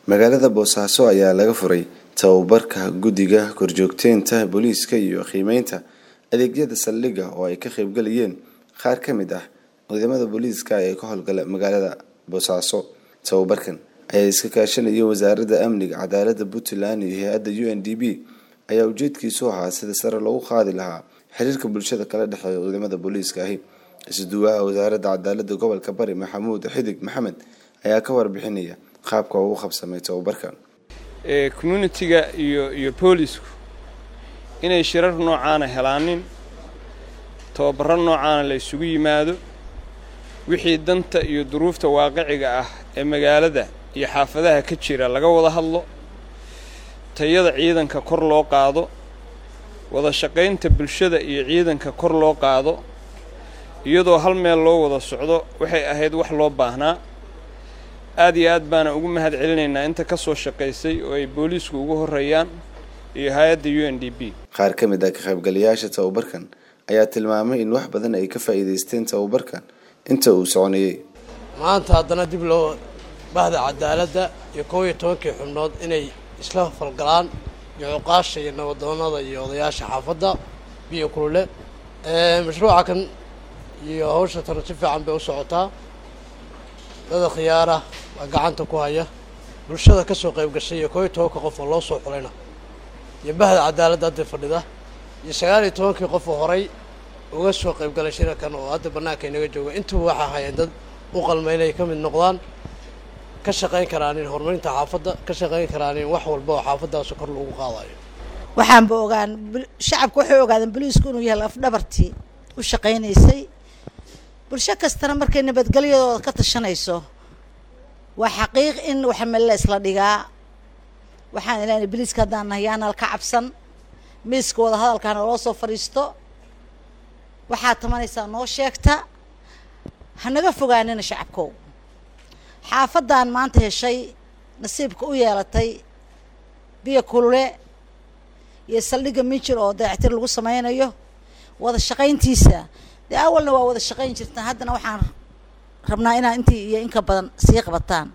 magaalada boosaaso ayaa laga furay tababarka guddiga korjoogteynta booliiska iyo qiimeynta adeegyada saldhigga oo ay ka qaybgalayeen qaar ka mid ah ciidamada booliiska ee ka howlgala magaalada boosaaso tababarkan ayaa iska kaashanaya wasaaradda amniga cadaalada puntland iyo hay-adda u n d b ayaa ujeedkiisu ahaa sida sare loogu qaadi lahaa xiriirka bulshada kala dhexeeya ciidamada booliiska ahi isuduwaha wasaaradda cadaalada gobolka bari maxamuud xidig maxamed ayaa ka warbixinaya qaabka ugu qabsamay tababarkan communitiga iyo iyo boolisku inay shirar noocaana helaanin tababaro noocaana la isugu yimaado wixii danta iyo duruufta waaqiciga ah ee magaalada iyo xaafadaha ka jira laga wada hadlo tayada ciidanka kor loo qaado wada shaqaynta bulshada iyo ciidanka kor loo qaado iyadoo hal meel loo wada socdo waxay ahayd wax loo baahnaa aad iyo aad baana ugu mahad celinaynaa inta ka soo shaqaysay oo ay booliisku ugu horreeyaan iyo hay-adda u n d b qaar ka mid ah ka qaybgalayaasha tababarkan ayaa tilmaamay in wax badan ay ka faa'iidaysteen tababarkan inta uu soconayey maanta haddana dib loo bahda cadaaladda iyo kow iyo tobankii xubnood inay isla falgalaan iyo cuqaasha iyo nabadoonada iyo odayaasha xaafadda biyo kulule mashruuca kan iyo hawsha tana si fiican bay u socotaa dada khiyaara waa gacanta ku haya bulshada ka soo qayb gashay iyo kow iyo tobanka qof oo loo soo xulayna iyo bahda cadaaladda hadda fadhida iyo sagaal iyo tobankii qof oo horay uga soo qayb galay shirarkan oo hadda bannaanka inaga jooga intuba waxaa hayeen dad u qalma inay ka mid noqdaan ka shaqayn karaanin horumarinta xaafadda ka shaqayn karaanin wax walba oo xaafaddaas kor lagu qaadayo waxaanba ogaan shacabka waxay ogaadeen boliisku inuu yahay lafdhabartii u shaqaynaysay bulsho kastana markay nabadgelyadooda ka tashanayso waa xaqiiq in waxmelle isla dhigaa waxaan ilaanay boliiska haddaan nahay yaanal ka cabsan miiska wada hadalkaana loo soo fadhiisto waxaad tamanaysaa noo sheegta hanaga fogaanina shacabkow xaafaddan maanta heshay nasiibka u yeelatay biyo kulule iyo saldhigga minjir oo dayactir lagu sameynayo wada shaqayntiisa dee awalna waa wada shaqayn jirtaan haddana waxaan rabnaa inaad intii iyo inka badan sii qabataan